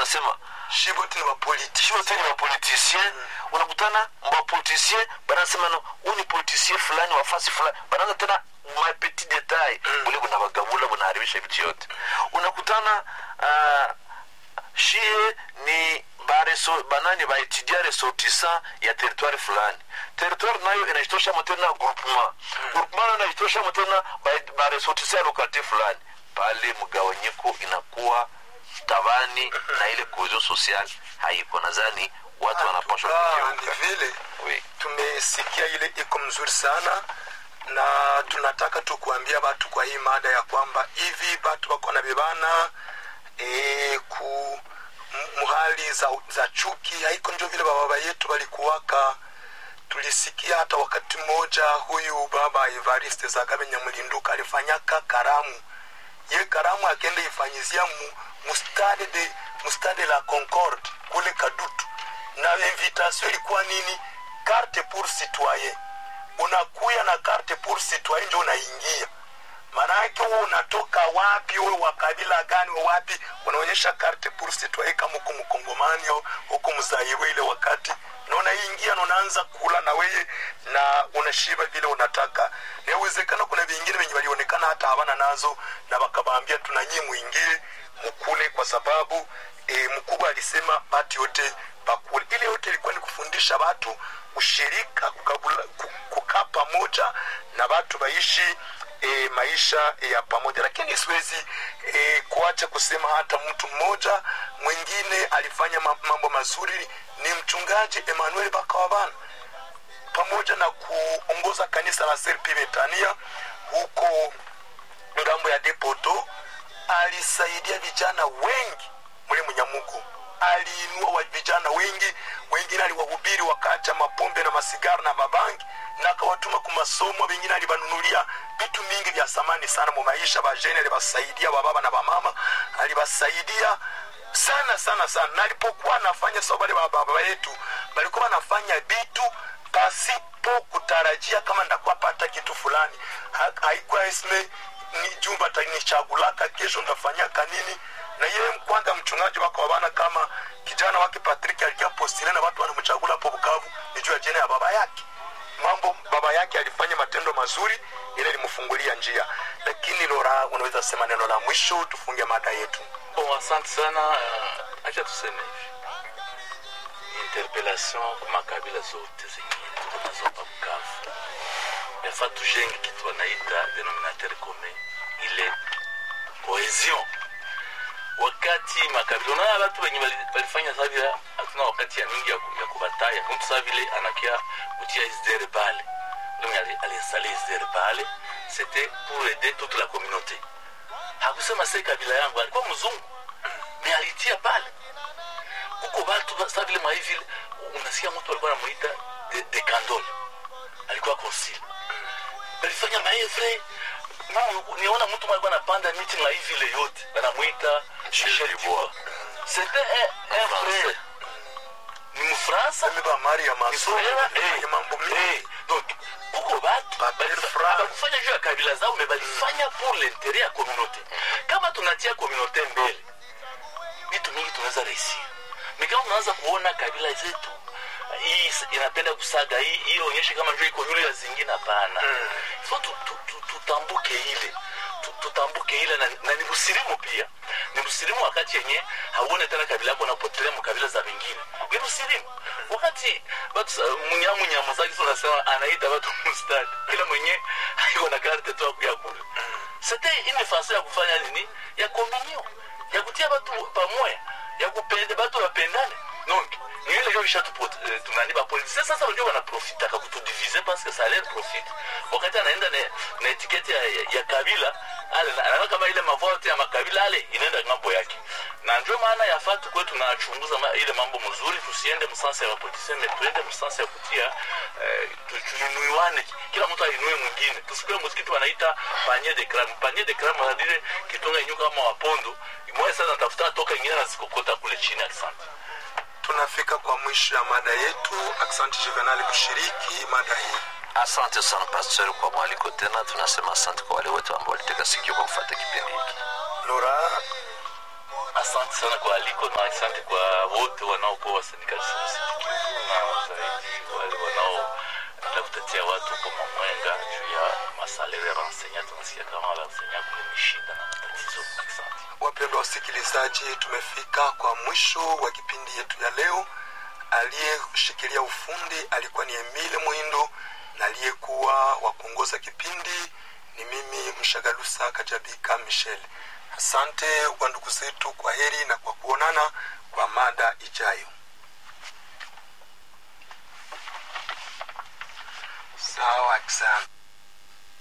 wanasema shibote ni wapolitiki sio tena wapolitisien unakutana wapolitisien banasema no huu ni politisien fulani wafasi fulani banaanza tena mapetit detail ule bunabagabula bunaharibisha vitu yote unakutana uh, shie ni bareso banani baetudia ressortissant ya territoire fulani territoire nayo inajitosha tena groupement groupement nayo inajitosha tena ba- baressortissant ya lokalite fulani pale mgawanyiko inakuwa tabani na ile cohesion sociale haiko nadhani watu wanapashwa Ah, ni kugeuka vile Oui. tumesikia ile iko mzuri sana na tunataka tu kuambia watu kwa hii mada ya kwamba hivi watu wako na bebana e, ku m- muhali za, za chuki haiko ndio vile bababa yetu walikuwaka tulisikia hata wakati mmoja huyu baba evariste zagabe nyamulinduka alifanyaka karamu ye karamu akenda ifanyizia mu, mustade de mustade la concorde kule kadutu na invitation ilikuwa nini carte pour citoyen unakuya na carte pour citoyen njo unaingia maanake huo unatoka wapi uwe wa kabila gani wa wapi unaonyesha carte pour citoyen kama huko mkongomani au huko mzaiwe ile wakati na unaingia na unaanza kula na weye na unashiba vile unataka inawezekana kuna vingine venye walionekana hata hawana nazo na wakabaambia tuna nyie mwingie mukule kwa sababu e, mkubwa alisema batu yote bakule ile yote ilikuwa ni kufundisha watu ushirika kukabula- ku- kukaa pamoja na watu waishi e, maisha ya pamoja lakini siwezi e, kuacha kusema hata mtu mmoja mwingine alifanya ma- mambo mazuri ni mchungaji emmanuel bakawabana pamoja na kuongoza kanisa la serpi betania huko ngambo ya depoto alisaidia vijana wengi mule mnyamugo aliinua wa vijana wengi wengine aliwahubiri wakaacha mapombe na masigara na mabangi na akawatuma kumasomo wengine alibanunulia vitu mingi vya samani sana mu maisha bajene alibasaidia bababa na bamama alibasaidia sana sana sana na alipokuwa anafanya sababu wale bababa yetu balikuwa wanafanya vitu pasipo kutarajia kama ndakuwa pata kitu fulani Ha- haikuwa esme ni jumba tanichagulaka kesho ndafanyaka nini na yeye kwanza mchungaji wako wabana kama kijana wake patrick alikia postile na watu wanamchagula hapo bukavu ni juu ya jina ya baba yake mambo baba yake alifanya matendo mazuri ile ilimfungulia njia lakini lora unaweza sema neno la mwisho tufunge mada yetu Bon, asante sana. Uh, acha tuseme hivi, interpellation kwa makabila zote zenye tuko nazo hapa Bukavu, yafaa tujenge kitu wanaita denominateur commun, ile cohesion. Wakati makabila, unaona watu wenye wali- walifanya saa vile, hatuna wakati ya mingi ya, ku- ya kubataya. Mtu saa vile anakia kutia isdere pale, ndio mwenye ali- aliinstale isdere pale, c'était pour aider toute la communauté hakusema se kabila yangu alikuwa mzungu me alitia pale huko batu sa vile mahivi unasikia mtu alikuwa anamuita de, de candole alikuwa konsili balifanya maevre niona mtu mwe alikuwa anapanda miti maivi ile yote banamwita Michel Dubois c'était un, un frère ni mfransa Mimi ba Maria masomo Nisolela, nifanye eh, mambo mengi eh, donc huko batu Babel balifa- France. bakufanya juu ya kabila zao me balifanya pour l'interet ya communauté kama tunatia communauté mbele vitu mingi tunaweza reisir me kama unaanza kuona kabila zetu hii is- inapenda kusaga hii hii onyeshe kama njo iko yule ya zingine hapana so tu- tu- tu- tutambuke ile Tu- tutambuke ile na, na ni msilimu pia ni msilimu wakati yenye hauone tena kabila yako napotelea mu kabila za wengine ni msilimu wakati batu munyamu nyamu zake tunasema anaita watu mustadi kila mwenye haiko na karte tu ya kule c'était une façon ya kufanya nini ya communion ya kutia batu pamoja ya kupenda batu wapendane donc ni ile ndio isha tunani ba polisi sasa unajua wanaprofita kutudiviser parce que ça leur profite wakati anaenda na, na etiketi ya, ya, ya kabila ale anaona kama ile mavote ya makabila ale inaenda ngambo yake na ndio maana yafaa tukuwe tunachunguza ma, ile mambo mzuri tusiende msansa ya wapolitisi me tuende msansa ya kutia eh, tu- tuinuiwane kila mtu ainue mwingine tusikue msikitu wanaita panier de crame panier de crame wanadile kitunga inyuka kama wapondo moja sasa natafuta toka ingine nazikokota kule chini asante tunafika kwa mwisho ya mada yetu asante juvenali kushiriki mada hii asante sana pastor kwa mwaliko tena tunasema asante kwa wale wote ambao waliteka sikio kwa kufata kipindi hiki lora asante sana kwa aliko na asante kwa wote wanaokuwa wasindikalisti na zaidi wale wanaoenda kutetea watu kwa mamwenga juu ya masalere ya wansenya tunasikia kama wansenya kule ni shida na matatizo asante wapendwa wasikilizaji tumefika kwa mwisho wa kipindi yetu ya leo aliyeshikilia ufundi alikuwa ni emile mwindo na aliyekuwa wa kuongoza kipindi ni mimi mshagalusa kajabika michel asante wa ndugu zetu kwa heri na kwa kuonana kwa mada ijayo sawa asante